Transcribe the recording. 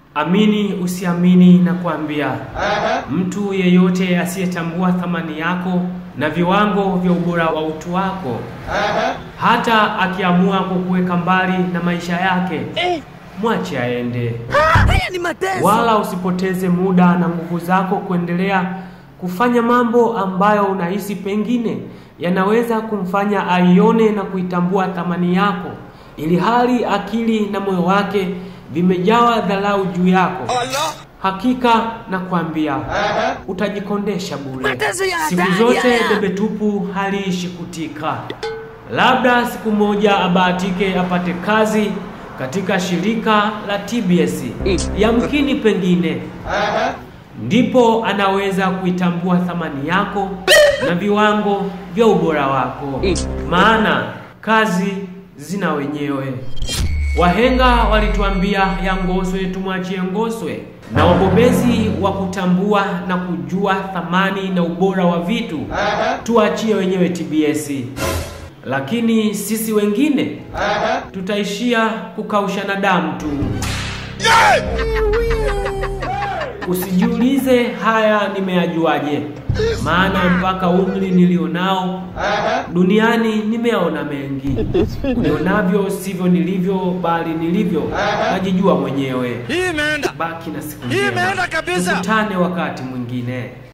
Amini usiamini, na kuambia mtu yeyote asiyetambua thamani yako na viwango vya ubora wa utu wako, hata akiamua kukuweka mbali na maisha yake, mwache aende. Haya ni mateso. Wala usipoteze muda na nguvu zako kuendelea kufanya mambo ambayo unahisi pengine yanaweza kumfanya aione na kuitambua thamani yako, ili hali akili na moyo wake vimejawa dharau juu yako. Hakika nakwambia utajikondesha bure. Mateso ya Siku hatari zote haya. debe tupu haliishi kutika. Labda siku moja abahatike apate kazi katika shirika la TBS, yamkini pengine ndipo anaweza kuitambua thamani yako na viwango vya ubora wako, maana kazi zina wenyewe. Wahenga walituambia ya Ngoswe tumwachie Ngoswe, na wabobezi wa kutambua na kujua thamani na ubora wa vitu tuachie wenyewe TBS, lakini sisi wengine tutaishia kukaushana damu tu. Usijiulize haya nimeyajuaje, maana mpaka umri nilionao duniani nimeona mengi. Nionavyo sivyo nilivyo, bali nilivyo najijua mwenyewe. Hii imeenda. Baki na siku Hii njema, imeenda kabisa. tukutane wakati mwingine.